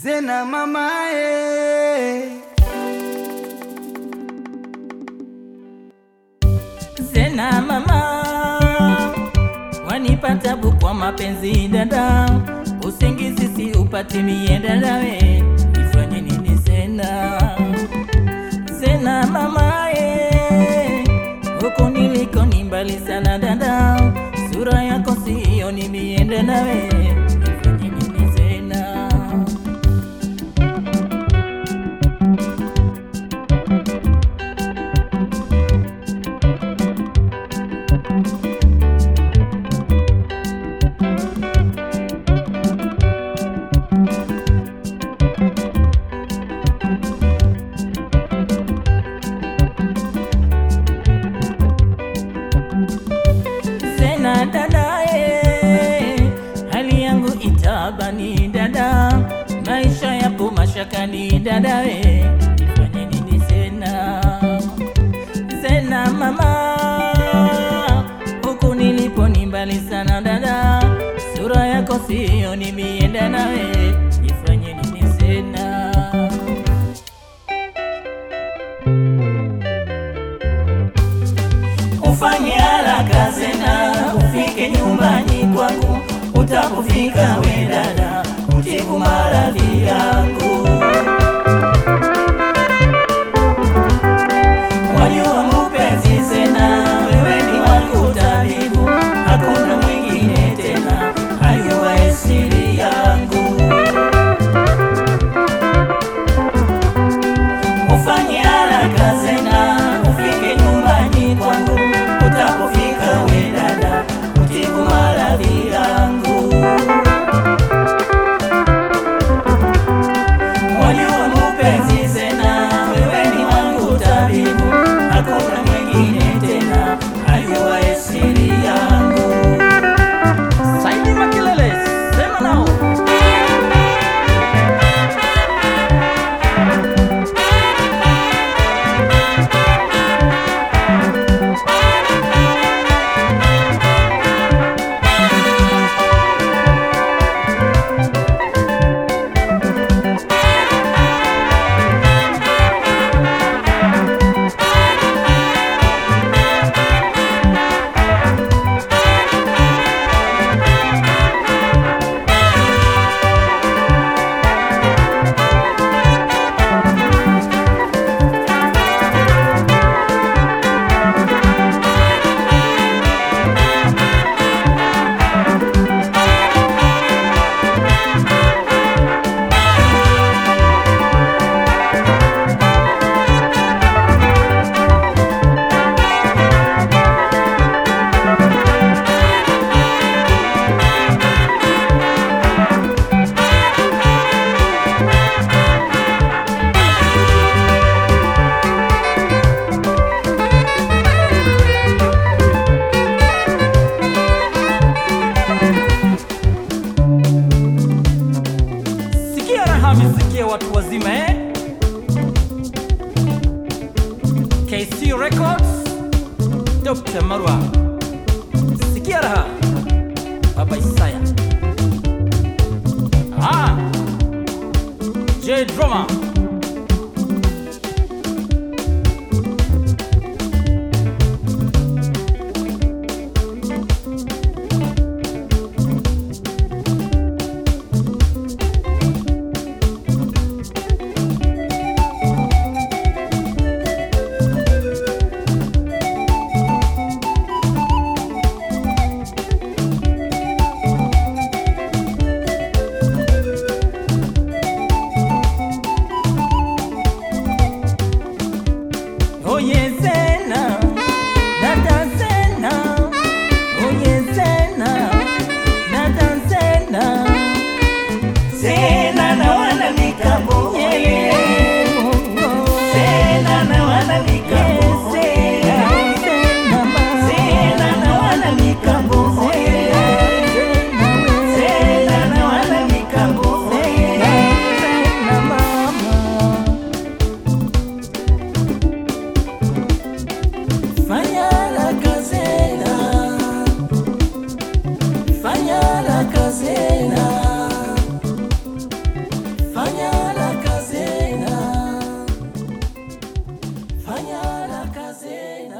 Zena mamae, Zena mama, wanipa tabu kwa mapenzi dada, usingizi si upati mie dada we, nifanye nini Zena? Zena mama e, huku niliko ni mbali sana dada, sura yako siyo ni mie dada we, nifanye nini Zena? Zena dada e, hali yangu itabani dada, maisha yapo mashakani dada e, nifanye nini Zena? Zena mama, huku nilipo ni mbali sana dada, sura yako siyo ni mie dada e, nifanye nini Zena? Ufanye haraka Zena, ufike nyumbani kwangu, utakufika we dada, utibu maradhi yangu. Wajua mupenzi Zena, wewe ni wangu tabibu, hakuna mwingine tena, ajua siri yangu. Ufanye haraka Zena, ufike nyumbani kwangu, utapofika we dada, utibu maradhi yangu. Wajua mupenzi Zena, wewe ni wangu tabibu, hakuna mwingine tena, ajua siri yangu. Saidi Makelele, sema nao. Sikia raha misikia watu wazima eh? KC Records Dr. Marwa Sikia raha Baba Isaya Ah J Drama Oye Zena, dada Zena, oye Zena, dada Zena, Zena na wana mikambo, Zena na wana mikambo, Zena na wana mikambo, Zena na wana mikambo, mama. Fanya la casera, fanya la casera, fanya fanya haraka Zena,